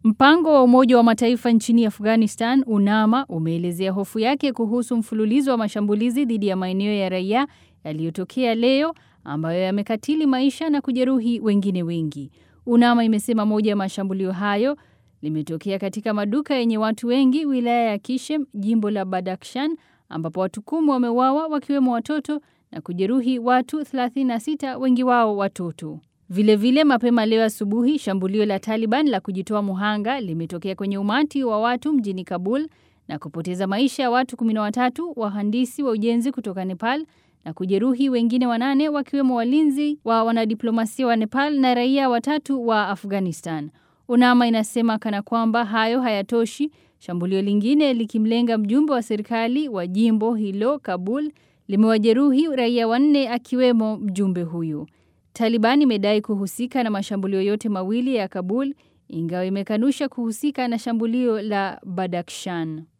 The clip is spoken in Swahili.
Mpango wa Umoja wa Mataifa nchini Afghanistan UNAMA umeelezea hofu yake kuhusu mfululizo wa mashambulizi dhidi ya maeneo ya raia yaliyotokea leo ambayo yamekatili maisha na kujeruhi wengine wengi. UNAMA imesema moja ya mashambulio hayo limetokea katika maduka yenye watu wengi wilaya ya Kishem, jimbo la Badakhshan, ambapo watu kumi wameuawa wakiwemo watoto na kujeruhi watu 36 wengi wao watoto. Vilevile vile mapema leo asubuhi shambulio la Taliban la kujitoa muhanga limetokea kwenye umati wa watu mjini Kabul na kupoteza maisha ya watu 13 wahandisi wa ujenzi kutoka Nepal na kujeruhi wengine wanane wakiwemo walinzi wa wanadiplomasia wa Nepal na raia watatu wa Afghanistan. UNAMA inasema kana kwamba hayo hayatoshi, shambulio lingine likimlenga mjumbe wa serikali wa jimbo hilo Kabul limewajeruhi raia wanne akiwemo mjumbe huyu. Taliban imedai kuhusika na mashambulio yote mawili ya Kabul ingawa imekanusha kuhusika na shambulio la Badakhshan.